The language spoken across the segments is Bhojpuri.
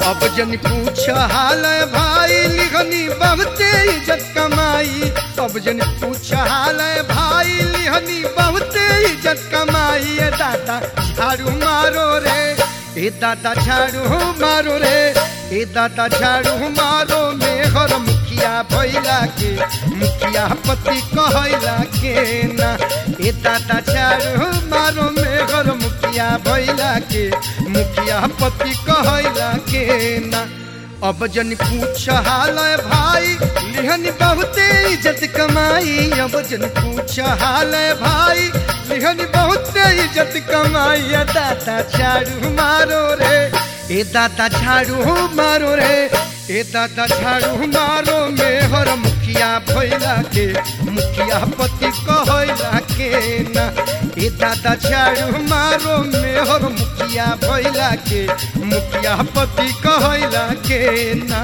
अब जन पूछ हाल भाई लिखनी बहुते इज्जत कमाई अब जन पूछ हाल भाई लिखनी बहुते इज्जत कमाई ए दादा झाड़ू मारो रे ए दादा झाड़ू मारो रे ए दादा झाड़ू मारो मेहर मुखिया भैला के मुखिया पति कहला के ना ए दादा झाड़ू मारो मेहर मुखिया भैला के मुखिया पति कहला के ना अब जन पूछ हाल भाई लिहन बहुते इज्जत कमाई अब जन पूछ हाल भाई लिहन बहुते इज्जत कमाई ए दादा झाड़ू मारो रे ए दादा झाड़ू मारो रे ए दादा झाड़ू मारो मेहर मुखिया भैला के मुखिया पति कहला के ना ए दादा झाड़ू मारो मेहर मुखिया भैला के मुखिया पति कहला के ना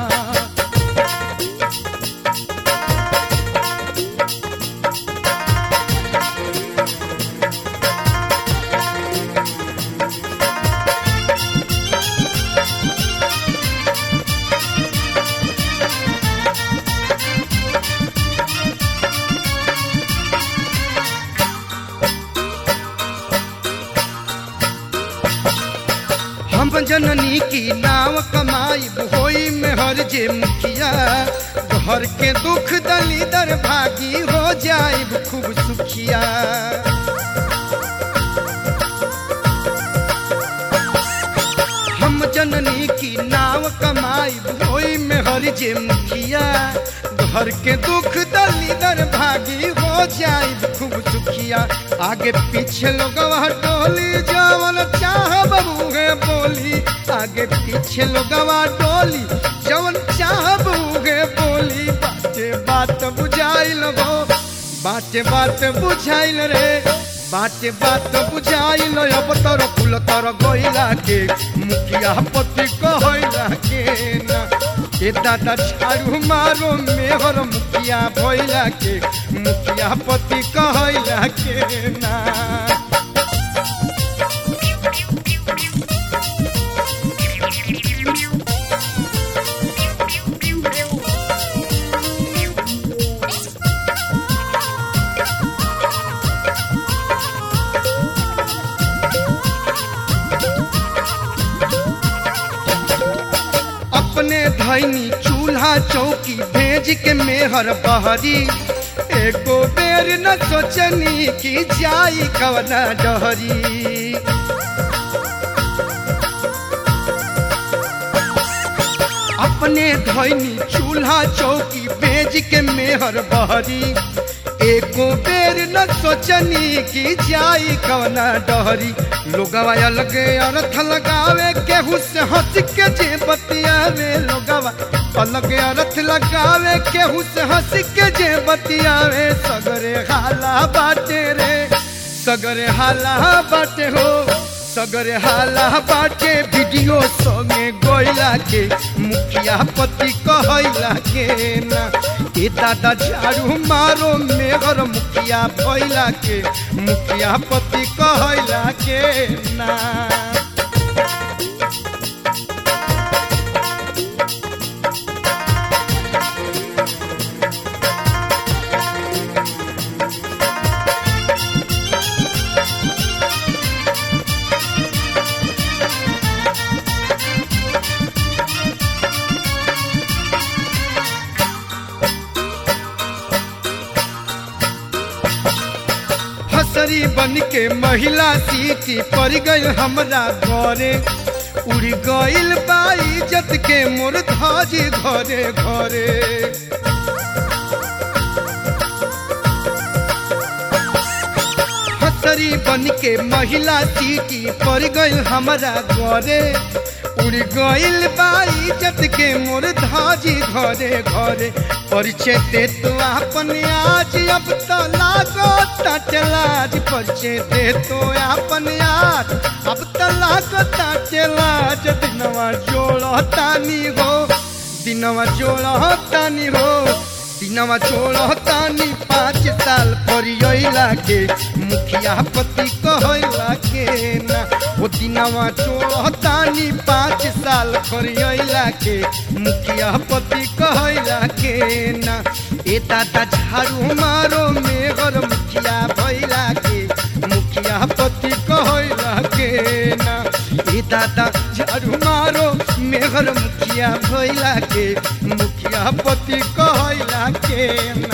हम जननी की नाव कमाई होई में हर जे मुखिया घर के दुख दलीदर भागी हो जाए खूब सुखिया हम जननी की नाव कमाई होई में हर जे मुखिया घर के दुख दलीदर भागी हो जाए खूब सुखिया आगे पीछे लोग डोली जवन चाह बबूहे बोली आगे पीछे लोग डोली जवन चाह बबूहे बोली बाते बात बुझाइल हो बाते बात बुझाइल रे बाते बात बुझाइल अब तर फूल तर गइला के मुखिया पति कहला के ना ए दादा झाड़ू मारो मेहर मुखिया भैला के मुखिया पति कहला के ना अपने धैनी चूल्हा चौकी भेज के मेहर बहरी एको बेर न सोचनी कि जाई कवना डहरी अपने धैनी चूल्हा चौकी बेच के मेहर बहरी एको बेर न सोचनी कि जाई कवना डहरी लोगवा अलगे अर्थ लगावे केहू से हंस के जे बतियावे लोगवा अलगे अर्थ लगावे केहू से हंस के जे बतियावे सगरे हाला बाटे रे सगरे हाला बाटे हो सगरे हाला बाटे वीडियो संगे गोइला के मुखिया पति कहला के ना ए दादा झाड़ू मारो मेघर मुखिया भैला के मुखिया पति कहला के ना हसरी बन के महिला सीटी पड़ गई हमरा घरे उड़ गइल बा इज्जत के मोर धाजी घरे घरे हसरी बन के महिला सीटी पड़ गई हमरा घरे उड़ गइल बा इज्जत के मोर धाजी घरे घरे परिचय दे तो अपन आज अब तो लागो चलाज परिचय दे तो अपन आज अब तो लागो चलाज दिनवा जोड़ तानी हो दिनवा जोड़ तानी हो दिनवा छोड़तानी पाँच साल परियला के मुखिया पति कहला के ना ओ दिनवा छोड़तानी पाँच साल परियला के मुखिया पति कहला के ना ए दादा झाड़ू मारो मेघर मुखिया भैला के मुखिया पति कहला के ना ए दादा झाड़ू मारो मेघर मुखिया भैला के मुखिया पति कहला के ना